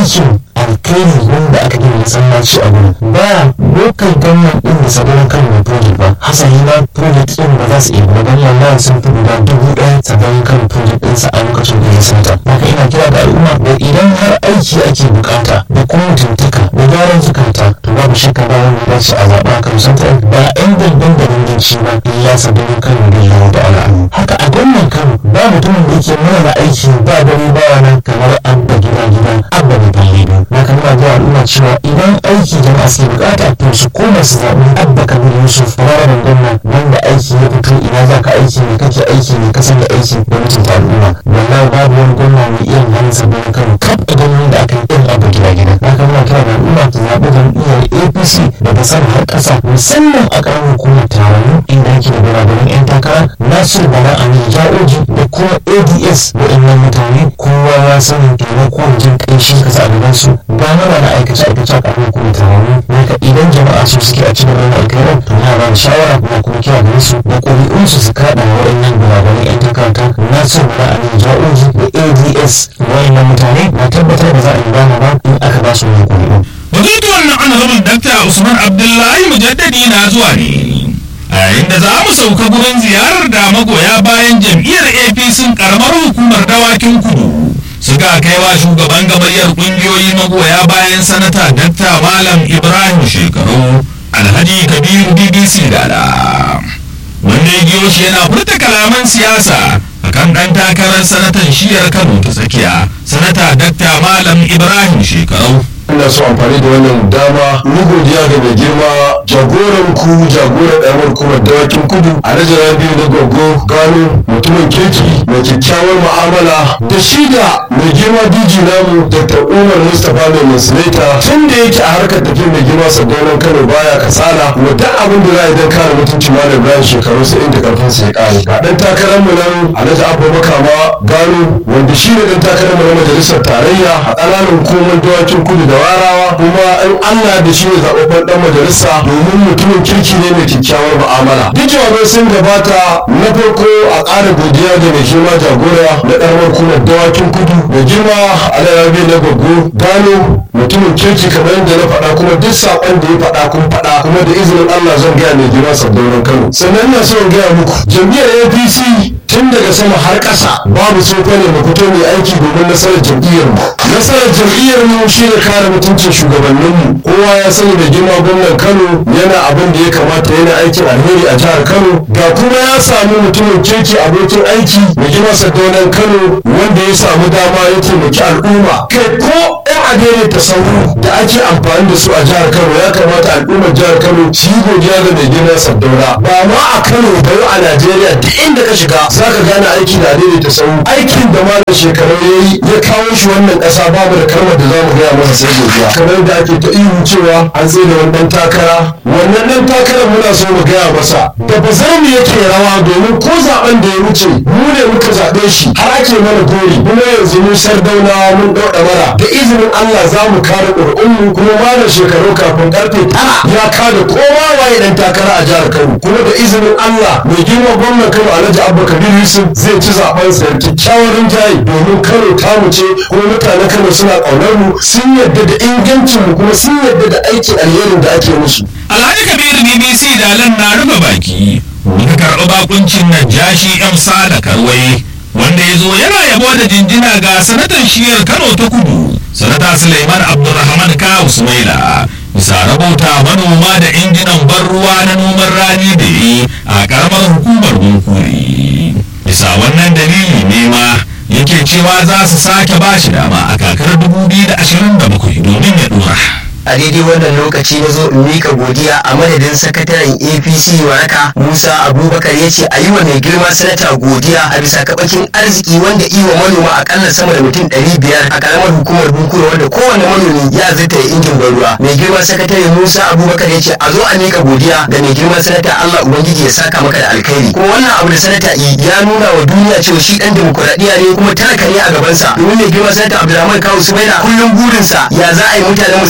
aikin alkhairi wanda aka gina masallaci a gurin ba lokal gwamnan din da sabon kan mai project ba hasali ma project din ba za su iya ba don wallahi sun fi guda dubu ɗaya sabon kan project din sa a lokacin da ya santa haka ina kira da al'umma da idan har aiki ake bukata da kuma mutuntaka da gyaran zukata to babu shakka ba wanda za su a zaɓa kan santar ba yan dangan da danganci ba illa sabon kan da ya da al'amu haka a gwamnan kano ba mutumin da yake mana aiki ba dare ba rana kamar abba gida gida abba da balle na kama da al'umma cewa idan aiki jama'a suke bukata to su koma su zaɓi abba kabir yusuf ranar gwamna wanda aiki ya fito ina za ka aiki ne kake aiki ne ka da aiki da mutunta al'umma wallahi babu wani gwamna mai irin hannun sabon kano kaf a gwamnati da aka yi irin abu gida gida na kama kira da al'umma ta zaɓi jam'iyyar apc daga sama har ƙasa musamman a ƙaramin hukumar taron inda ake da biranen 'yan takara nasiru bala amin ja'oji da kuma ads waɗannan mutane kowa ya sani taimakon jin ƙanshi kasa a gaban su ba na ba na aikace aikace a ƙarfin kuma taron haka idan jama'a su suke a cikin wannan alkhairar to na ba da shawara kuma kuma kira gare su da ƙuri'unsu su kaɗa wa waɗannan biranen 'yan takarata nasiru bala amin ja'oji da ads waɗannan mutane na tabbatar da za a yi bana ba in aka ba su wannan ƙuri'un. Batutuwan na honorable Dr. Usman Abdullahi Mujaddadi na zuwa ne. A yayin da za mu sauka gurin ziyarar da magoya bayan jam'iyyar APC karamar hukumar dawakin kudu. Suka kai wa shugaban gamayyar kungiyoyi magoya bayan sanata Dr. Malam Ibrahim Shekaru Alhaji Kabiru BBC Dada. Wanda ya biyo shi yana furta kalaman siyasa akan ɗan takarar sanatan shiyar Kano ta tsakiya, sanata Dr. Malam Ibrahim Shekaru. ina so amfani da wannan dama mu godiya ga mai girma jagoran ku jagoran ɗamar kuma dawakin kudu a rajin biyu na gogo gano mutumin kirki mai kyakkyawar mu'amala da shi da mai girma diji namu dr umar mustapha mai musulita tun da yake a harkar tafiyar mai girma sadaunan kano baya kasala kuma duk abin da za a yi don kare mutuncin malam bayan shekaru sai inda karfin sa ya kare ga ɗan takarar mu nan alhaji abba makama gano wanda shi ne ɗan takarar mu na majalisar tarayya a ƙananan hukumar dawakin kudu da warawa kuma in Allah da shi ne zaɓaɓɓen ɗan majalisa domin mutumin kirki ne mai kyakkyawar mu'amala duk jawabai sun gabata na farko a ƙara godiya da mai girma jagora na ƙaramar kuma dawakin kudu da girma alayabi na gwaggo gano mutumin kirki kamar yadda na faɗa kuma duk saƙon da ya faɗa kun faɗa kuma da izinin Allah zan gaya mai girma sabbin Kano sannan ina so in gaya muku jam'iyyar APC tun daga sama har ƙasa babu sofa ne mu fito mai aiki domin nasarar jam'iyyar mu nasarar jam'iyyar mu shine kare mutuncin shugabannin mu kowa ya sani da girma gwamnan Kano yana abin da ya kamata yana aikin alheri a jihar Kano ga kuma ya samu mutumin kirki abokin aiki da girma sadaunan Kano wanda ya samu dama ya taimaki al'umma kai ko yan adere ta sauru da ake amfani da su a jihar Kano ya kamata al'ummar jihar Kano su yi godiya ga mai girma Sardauna ba ma a Kano ba a Najeriya duk inda ka shiga za ka gane aiki da adere ta sauru aikin da malam shekaru ya yi ya kawo shi wannan ƙasa babu da kalmar da za mu gaya masa sai godiya kamar da ake ta ihu cewa an tsaye da wannan takara wannan ɗan takarar muna so mu gaya masa da ba za mu yake rawa domin ko zaben da ya wuce mu ne muka zaɓe shi har ake mana gori kuma yanzu mu sardauna mun ɗauɗa mara da izinin Allah za mu kare ƙur'unmu kuma malam shekaru kafin karfe tara ya kada kowa waye ɗan takara a jihar Kano kuma da izinin Allah mai girma gwamnan Kano Alhaji Abba Kabir Yusuf zai ci zaben sa da kyakkyawan rinjaye domin Kano tamu ce kuma mutanen Kano suna ƙaunar mu sun yarda da ingancin mu kuma sun yarda da aikin alherin da ake musu Alhaji Kabiru BBC dalan na rufe baki muka karɓi bakuncin Najashi M Sada Karwai wanda ya zo yana yabo da jinjina ga sanatan shiyar Kano ta kudu sanata Suleiman Abdulrahman Kawu Sumaila bisa rabauta manoma da injinan ban ruwa na noman rani da yi a karamar hukumar Bunkuri bisa wannan dalili ne ma yake cewa za su sake ba shi dama a kakar 2027 domin ya dora. a daidai wannan lokaci na zo in mika godiya a madadin sakataren apc waraka musa abubakar ya ce a yi wa mai girma sanata godiya a bisa kabakin arziki wanda iwa manoma akalla sama da mutum ɗari biyar a karamar hukumar bunkura wanda kowane manomi ya zata ya injin ban ruwa mai girma sakatare musa abubakar ya ce a zo a mika godiya ga mai girma sanata allah ubangiji ya saka maka da alkhairi kuma wannan abu da sanata yi ya nuna wa duniya cewa shi dan demokuraɗiyya ne kuma talaka ne a gabansa domin mai girma sanata abdulrahman kawu sumaila kullum burinsa ya za a yi mutanen mu su daina tafiya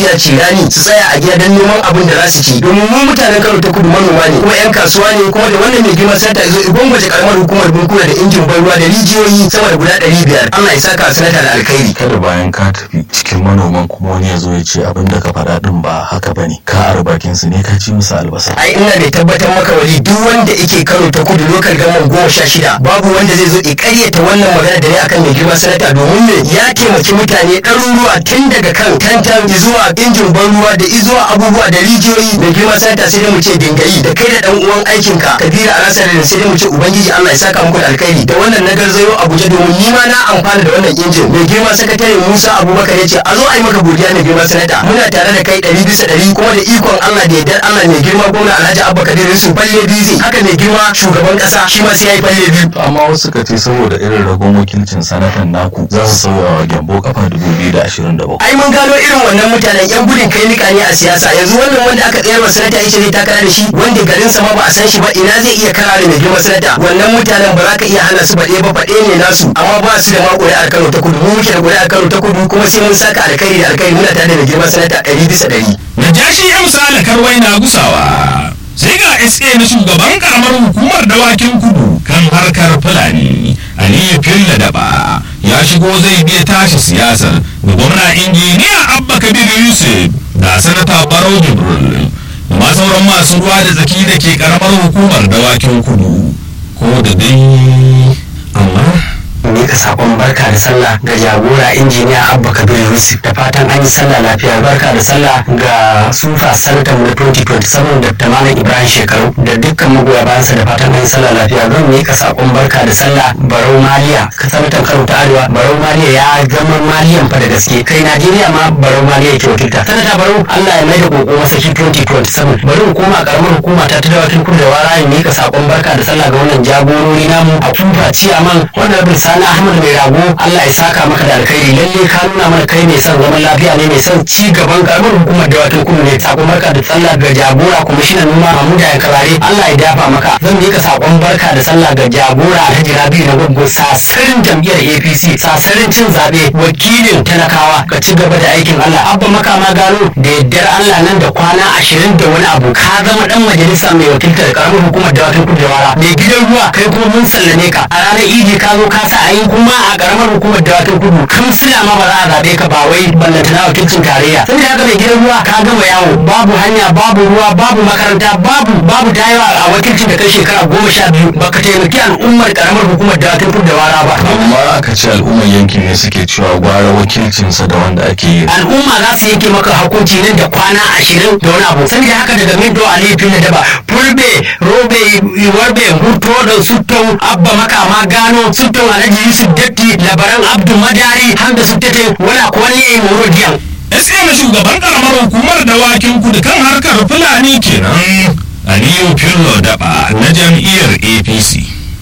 tafiya cirani su tsaya a gida don neman abin da za su ci domin mu mutanen Kano ta kudu manoma ne kuma 'yan kasuwa ne kuma da wannan mai girma sanata zo igwangwaje karamar hukumar bunkura da injin ban ruwa da rijiyoyi sama da guda ɗari biyar Allah ya saka sanata da alkhairi kada bayan ka tafi cikin manoman kuma wani ya zo ya ce abin da ka faɗa din ba haka bane ka ara bakin su ne ka ci musu albasa ai ina da tabbatar maka wali duk wanda yake Kano ta kudu lokal gaman goma sha shida babu wanda zai zo ya karyata wannan magana da ne akan mai girma sanata domin me ya taimaki mutane ɗaruruwa tun daga kan tantan zuwa injin ban ruwa da izuwa abubuwa da rijiyoyi mai girma sanata sai dai mu ce dingayi da kai da dan uwan aikinka kabira alasar da sai dai mu ce ubangiji Allah ya saka muku da alkhairi da wannan na garzayo Abuja domin ni ma na amfana da wannan injin mai girma sakatare Musa Abubakar ya ce a zo a yi maka godiya mai girma sanata muna tare da kai ɗari bisa ɗari kuma da ikon Allah da yardar Allah mai girma gwamna Alhaji Abba Kabir Yusuf balle bizi haka mai girma shugaban ƙasa shi ma sai ya yi balle biyu amma wasu ka ce saboda irin ragon wakilcin sanatan naku za su sauya wa gyambo kafa 2027 ai mun gano irin wannan mutanen yan gudun kai nika ne a siyasa yanzu wannan wanda aka tsayar wa sanata yace zai takara da shi wanda garin sa ma ba a san shi ba ina zai iya kara da mai girma sanata wannan mutanen ba za ka iya hana su baɗe ba faɗe ne nasu amma ba su da ma ƙuri'ar Kano ta kudu mu muke da ƙuri'ar Kano ta kudu kuma sai mun saka alkhairi da alkhairi muna tare da mai girma sanata ɗari bisa ɗari. Najashi ya misali karwai na gusawa. Sai ga SA na shugaban karamar hukumar dawakin kudu kan harkar Fulani. Aliyu Filla Daba ya shigo zai biya tashi siyasar da gwamna injiniya Abba Kabir Yusuf da sanata Barau Jibril da ma sauran masu ruwa da tsaki da ke karamar hukumar dawakin kudu. Ko da dai amma mika sakon barka da sallah ga jagora injiniya abba kabir yusuf da fatan an yi sallah lafiya barka da sallah ga sufa sanatan na 2027 da tamamin ibrahim shekaru da dukkan magoya bayansa da fatan an yi sallah lafiya zan mika sakon barka da sallah barau maliya ka sanatan kano ta arewa barau maliya ya zama maliyan fa da gaske kai najeriya ma barau maliya ke wakilta sanata barau allah ya maida koko masaki 2027 bari mu koma karamar hukuma ta ta dawakin kudu da wara ya mika sakon barka da sallah ga wannan jagorori namu a tufa ciyaman wannan bin sani ahmad mai rago allah ya saka maka da alkhairi lalle ka nuna mana kai mai son zaman lafiya ne mai son ci gaban karamar hukumar da watan kudu ne sakon barka da sallah ga jagora kwamishinan noma mahmuda ya karare allah ya dafa maka zan mika sakon barka da sallah ga jagora alhaji rabiu na gwaggo sasarin jam'iyyar apc sasarin cin zaɓe wakilin talakawa ka ci gaba da aikin allah abba maka ma gano da yaddar allah nan da kwana ashirin da wani abu ka zama dan majalisa mai wakiltar karamar hukumar da watan kudu da wara mai gidan ruwa kai kuma mun sallame ka a ranar idi ka zo ka sa a yi kuma a karamar hukumar dawakin kudu kamsila ma ba za a zaɓe ka ba wai ballanta na wakilcin tarayya saboda haka mai gidan ruwa ka gama yawo babu hanya babu ruwa babu makaranta babu babu dayawa a wakilcin da kai shekara goma sha biyu baka taimaki al'ummar karamar hukumar dawakin kudu da wara ba amma aka ce al'ummar yankin ne suke cewa gwara wakilcinsa da wanda ake yi al'umma za su yanke maka hukunci nan da kwana ashirin da wani abu saboda haka daga mindo a laifin da daba fulbe robe warbe huto da sutton abba makama gano sutton alhaji yusuf datti labaran abdu madari hamda suttete wala kwalle moro diyan SA na shugaban karamar hukumar dawakin kudu kan harkar Fulani kenan Aliyu Fillo Daba na jam'iyyar APC.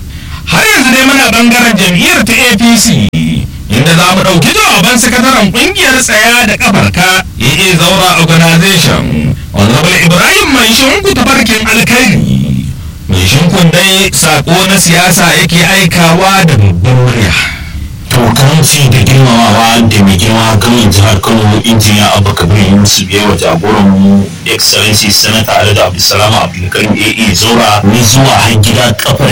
Har yanzu dai muna bangaren jam'iyyar ta APC inda za mu ɗauki jawaban sakataren ƙungiyar tsaya da ƙafarka AA Zaura Organization Honorable Ibrahim Mai Shinku tafarkin alkairi. Mai shinkun dai sako na siyasa yake aikawa da babban murya. to karanci da girmamawa da mai girma gwamnan jihar kano injiniya abba kabir yusuf ya wa jagoran mu excellency senator alhaji abdulsalam abdulkarim aa zora ni zuwa har gida kafa